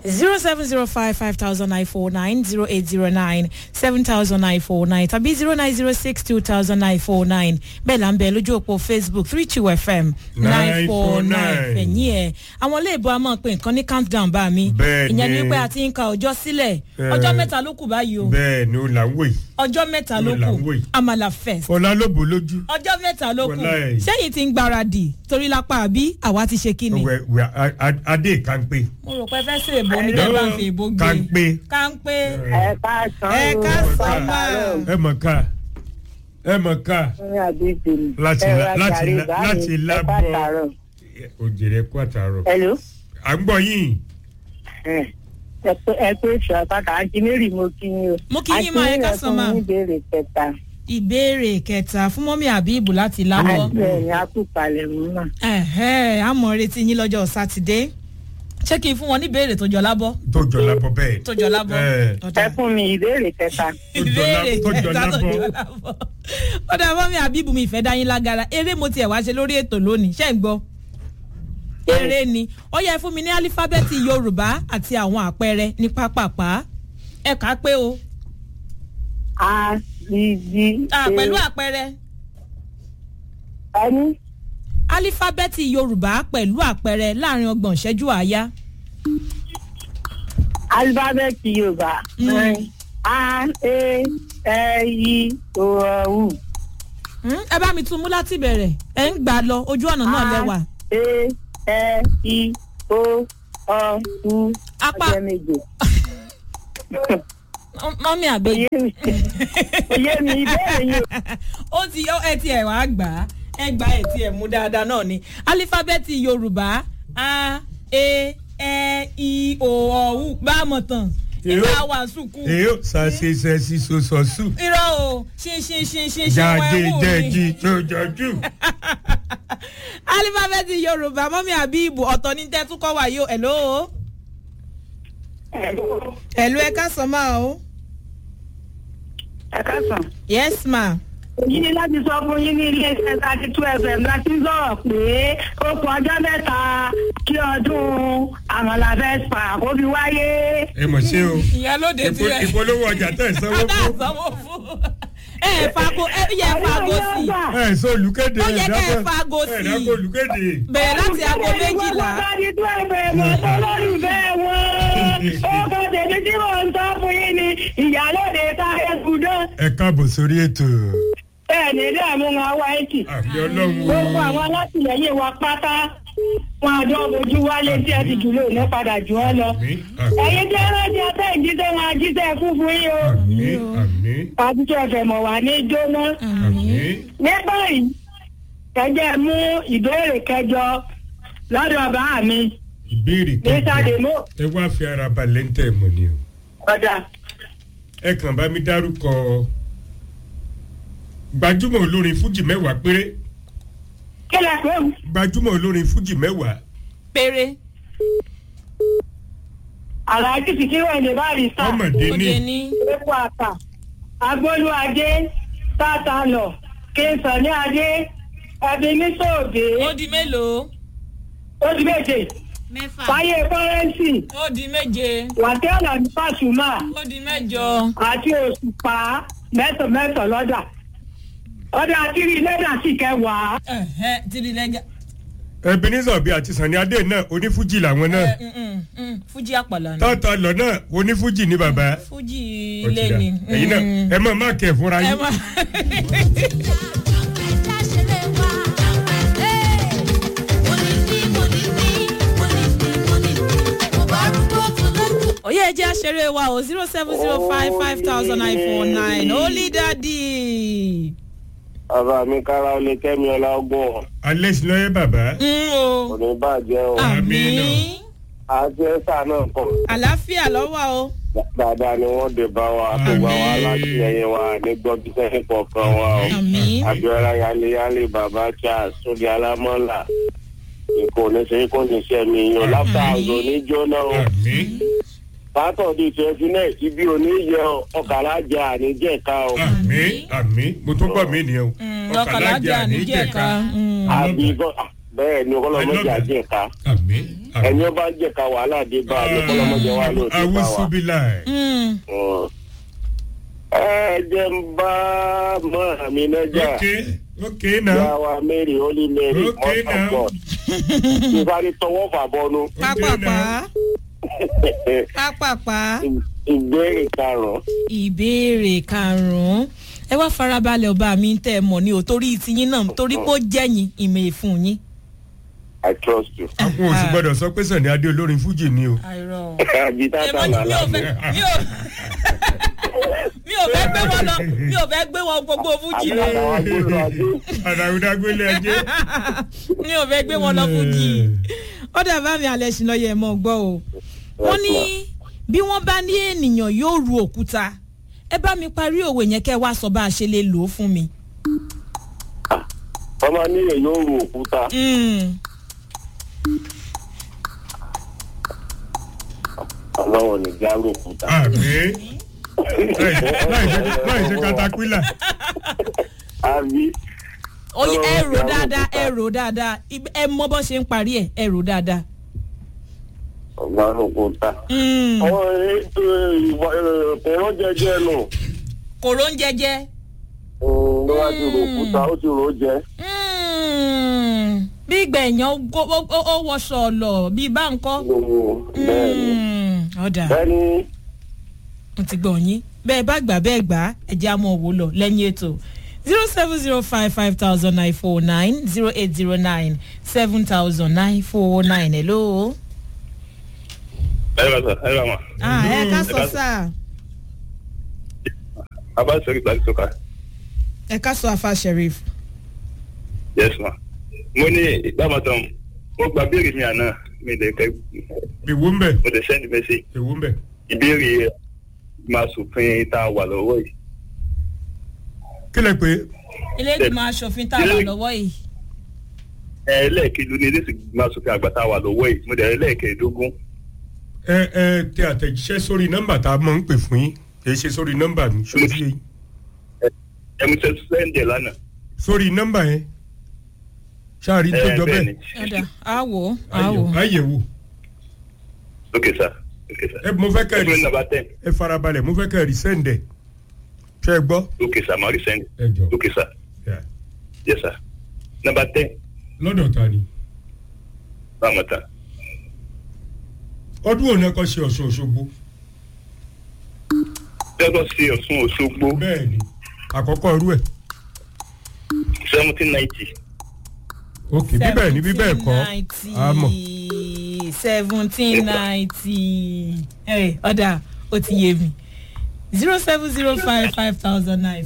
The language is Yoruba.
zero seven zero five five thousand nine four nine zero eight zero nine seven thousand nine four nine tàbí zero nine zero six two thousand nine four nine bẹ́ẹ̀ là ń bẹ lójú òpó facebook three two fm nine four nine fẹ̀yìn ẹ̀ àwọn ilé ìbò a máa pe nǹkan ní countdown bá mi Bẹ́ẹ̀ ìyẹn ni ni. pé a ti ń ka ọjọ́ sílẹ̀ Eh. ọjọ́ mẹ́ta ló kù báyìí o bẹ́ẹ̀ ni ó là ń wò yìí ọjọ́ mẹ́ta ló Ó là ń kù wò yìí. amala fest ọlá ló bò lójú. ọjọ́ mẹ́ta ló kù Wàláì. sẹ́yìn ti ń gbáradì torí lápá àbí àwa ti ṣe kí ni. wẹ wẹ a- a- adé kánpé. mo rò pé fẹ́ sí èbó ní bẹ́ẹ̀ bá ń fi èbó gbé Kánpé. kánpé ẹ káàsán ẹ o. ká sọ́mà ẹ mọ̀ ká ẹ mọ̀ ká ní àbíjì ni. Láti Ẹ la- ra láti gàrí la- báyìí, láti ẹ lábọ́. pàtàrọ̀. òjèrè kó àtàrọ̀. Hello. à ń gbọ́ yín. ẹ ẹ pé ẹ pé sọ pátá àǹtí mary mo kí yín o. Mo kí yín máa, ẹ ká sán máa. àǹtí mary fún mi ìbéèrè kẹta. ìbéèrè kẹta fún mọ́mí àbíbù láti láwọ́ àti ẹ̀yìn akúpalẹ̀ mú náà. ẹ̀hẹ́ àmọ́ retí yín lọ́jọ́ sátidé ṣé kí n fún wọn ní ìbéèrè tó jọ lábọ́ tó jọ lábọ́ bẹ́ẹ̀. tó jọ lábọ́ Ẹ. Ọ̀dà. ẹ fún mi ìbéèrè kẹta. tó jọ lá- ìbéèrè tó jọ kẹta tó lábọ́. jọ lábọ́ ọ̀dà mọ́mí àbíbù mi ìfẹ́ dá yín lágara eré mo tiẹ̀ wá ṣe lórí ètò lónìí ṣé ń gbọ́ eré ni ó yẹ fún mi ní álífábẹ́ẹ̀tì yorùbá àti àwọn àpẹẹrẹ ní pápápá ẹ kà á pé o a b d Ah, pẹ̀lú àpẹẹrẹ ẹni álífábẹ́ẹ̀tì yorùbá pẹ̀lú àpẹẹrẹ láàrin ọgbọ̀n ìṣẹ́jú àáyá alifábẹ́ẹ̀tì yorùbá. Mm. a e ẹ i o ọ u. Hmm, ẹ bá mi tún mú láti bẹ̀rẹ̀ ẹ ń gbà lọ ojú ọ̀nà náà lẹ́wà e ẹ i o ọ u. Apá. ọjọ́ méje. mọ́mí àbẹ́yẹ. Oyè mi oyè mi ìbéèrè yìí o. ó ti yọ ẹ ti ẹ̀ wá gbà á ẹ gbà ẹ ti ẹ̀ mú dáadáa náà ni álífábẹ́ẹ̀tì yorùbá a e ẹ i o ọ u bá a mọ̀ tán Èyó. ìgbà wà sùkú èyí ò sàṣeṣe sí sọ́sọ́sù. irọ́ o ṣin ṣin ṣin ṣin ṣin jáde wọ́n ẹ̀wù mi. jẹ́jì tó jọjú. álífábẹ́ẹ̀tì yorùbá mọ́mí àbíbù ọ̀tọ̀ ní tẹ́tú kọ́ wà yóò ẹ̀ló ẹ̀ló ẹ ká sọ máa o ẹ káàsán. yes ma èyí ni láti sọ fún yín ní iléeṣẹ́ thirty two fm láti ń sọ̀rọ̀ pé ó kọ ọjọ́ mẹ́ta kí ọdún àmàlà fẹ́spa kó fi wáyé. ẹ mọ̀ sí o. ìyálóde Ìpo- tirẹ̀ ìpolówó ọjà tẹ̀ sanwó ọ̀dà fún. àsanwó fún ẹ ẹ fago ẹ yẹ fago sí i. ẹ sọ olùkéde Ó yẹ kẹ́ ẹ dábọ̀- fago sí i. ẹ dábọ̀ olùkéde. bẹ̀rẹ̀ láti aago méjìlá. thirty two fm ọ̀tọ̀ lórí bẹ́ẹ̀ wọ́n. ó kọ tèmi tí mò ń sọ fún yín ni ìyálóde táyé gùdọ́. ẹ káàbọ̀ sórí ètò. bẹ́ẹ̀ ni ilé àmú wọn wá ẹ̀kì. àmì ọlọ́run. gbogbo àwọn alátìlẹyìn wa pátá wọn àjọ ojú wálé tí ẹ ti jùlọ ní padà jù ọ lọ. àmì àmì ẹ̀yin tí ẹran jẹ tẹ ìjíṣẹ́ wọn àjíṣẹ́ fún fún yín o. àmì àmì àtúntò ẹ̀fẹ̀ mọ̀ wá ní jóná. àmì. ní báyìí ẹjẹ́ mú ìbéèrè kẹjọ lọ́dọ̀ bá mi ìbéèrè ní sàdémò ẹ wá fi ara balẹ̀ ń tẹ̀ mọ́ ni o. ọ̀dà. ẹ kàn bá mi dárúkọ gbajúmọ̀ olórin fújì mẹ́wàá péré kí lẹ pé o. gbajúmọ̀ olórin fújì mẹ́wàá péré àlàájì sì kí wọ́n lè bá rí sá. ọmọdé ní òde ní epo àtà agbólúadé sátánọ kínsàn ní adé ẹbí ní sóòdé ó di mélòó ó di méje mẹ́fà fáyé kọ́rẹ́nsì ó di méje wàtẹ́ọ̀nà ní fàṣùmá ó di mẹ́jọ àti òṣùpá mẹ́sàn mẹ́sàn lọ́dà ọdẹ àtìrí lẹ́dà sì kẹwàá. ẹ̀hẹ́ tìrì lẹ́gà ebenezer obi àti sani adé náà onífújì làwọn náà fújì àpàlà ni tọ́tà lọ náà onífújì ní bàbá fújì Ó ti ilé dà. ni ẹ̀yin náà ẹ máa má kẹ̀ fúnra ẹ yín má òye ẹjẹ àṣẹrẹ wa o zero seven zero five five thousand nine four nine holy daddy. bàbá mi kára ó lè kẹ́mi ọlá ọgbọ́n alẹ́ sí lọ́yẹ́ bàbá Mm, kò o ní bàjẹ́ o Àmín. àmì àti ẹ̀sà náà kọ̀ àlàáfíà lọ́wọ́ o dáadáa ni wọ́n dé bá wa tó bá wa Àmín. látìlẹyìn wa ní gbọ́bí sẹ́yìn kọ̀ọ̀kan wa o àmì abiola yaleyale baba charles sóde alámọ́là nǹkan oníṣẹ́ kò ní ṣe mi yan láfta àzọ ní jóná o àmì sátọ̀dì twenty nine tí bí oníyẹ ọkàlà jẹ àníjẹ̀ka o àmì àmì mo tún gbọ́ mí nìyẹn o ọkàlájà níjẹ̀ka àbí bẹ́ẹ̀ ni ọlọ́mọdé I love that. àjẹká àmì ẹni ó bá ń jẹ̀ka wàhálà dé bá a ní ọlọ́mọdé wa ló ti bá wa. awusubilai. Mm. Mm. ẹ jẹ́ ń bá mọ́ mi lẹ́jà ok ok ìyá now wa mary holy mary Okay, mother of now. god ìsáré tọwọ́ fàbọnu pápápá pápápá ìbéèrè karùn-ún ìbéèrè karùn-ún ẹ wá farabalẹ̀ ọba mi tẹ́ ẹ mọ̀ ní o torí tiyín náà torí pé ó jẹ́yìn ìmọ̀ èfún yín. i trust you. àwọn òsì gbọdọ̀ sọ pé sani adé olórin fújì ni o. àìrọ̀ àbítá ẹ mọ̀ ní mi ò fẹ́ mi ò mi ò fẹ́ gbé wọn lọ mi ò fẹ́ gbé wọn gbogbo fújì lọ àbítá gbóló ajé àdàrúdàgbélé ẹjẹ. mi ò fẹ́ gbé wọn lọ fújì ó dàbá mi alẹ́ sí lọ́yẹ̀ mọ́ gbọ́ o wọ́n ní bí wọ́n bá ní ènìyàn yóò ru òkúta ẹ bá mi parí òwe yẹn kẹ́ ẹ wá sọ bá a ṣe lè lò ó fún mi. ọmọ níyẹn yóò ru òkúta Mm. ọlọ́wọ́ ní já ru òkúta. àmì láì ṣe katapila. àbí Oye, ẹ rò Ọlọ́run dáadáa ti ẹ àwọn rò dáadáa Ib- ẹ mọ bó ṣe ń parí ẹ ẹ rò dáadáa. ọgbà òkúta. Mm. àwọn ètò ìwà ẹ̀rọ jẹjẹ nù kòró ń jẹjẹ. ló wá ti ru òkúta ó ti rò ó jẹ. Mm. bí gbẹ̀yàn ó ó- ó- ó wọṣọ ọ̀lọ̀ bíi báńkọ́. bẹ́ẹ̀ ni Mm. ọ̀dà bẹ́ẹ̀ ni mo ti gbọ̀ yín bẹ́ẹ̀ bá gbà bẹ́ẹ̀ gbà ẹ jẹ́ àmọ́ òwò lọ lẹ́yìn ètò zero seven zero five five thousand nine four nine zero eight zero nine seven thousand nine four nine hello. ẹ bá sọ ẹ bá ma ah ẹ ká sọ ká- sáà a bá sọ ìgbà tó ká ẹ ká sọ afa sheriff. yes ma mo ní ìgbàmọ̀tàn mo gba béèrè mi àná mi lè kẹ́ èwo ń bẹ̀ mo lè send message èwo ń bẹ̀. ìbéèrè máa sòfin tá a wà lọ́wọ́ yìí kí lẹ pé ilé ìgbìmọ̀ asòfin tá a wà lọ́wọ́ yìí. ẹlẹ́ẹ̀kejì ní ilé máa sòfin àgbà tá a wà lọ́wọ́ yìí mo dẹ̀ ẹlẹ́ẹ̀kẹ́ẹ̀dógún ẹ ẹ tẹ àtẹ̀jíṣẹ́ sórí nọ́mbà tá a máa ń pè fún yín kì í ṣe sórí nọ́mbà mi ṣó ti yé yín. ẹmu tẹ sẹ́ńdẹ̀ lánàá sórí nọ́mbà yẹn ṣáàrí tó ẹ jọ bẹ́ẹ̀ ni bẹ́ẹ̀ ọ̀dà á wò ó á wò ó. ok àyẹ̀wò sir ok sir ẹ mo fẹ́ kẹ́ ẹ ẹgbẹ́ nàbà ten ẹ farabalẹ̀ mo fẹ́ kẹ́ ẹ rí sẹ́ǹdẹ̀ ṣe é gbọ́. ok sir màá rí sẹ́ńdẹ̀ ẹ jọ ok sir yes sir nàbà ten lọ́dọ̀ ta ni báwọn tán ọdún òun ẹ̀kọ́ ṣe ọ̀ṣun òṣogbo lagos sí ọ̀ṣun òṣogbo bẹ́ẹ̀ ni àkọ́kọ́ irú ẹ̀ seventeen ninety ok bíbẹ̀ ni bíbẹ̀ kọ́ àmọ́ seventeen ninety ọ̀dà ó ti yé mi zero seven zero five five thousand nine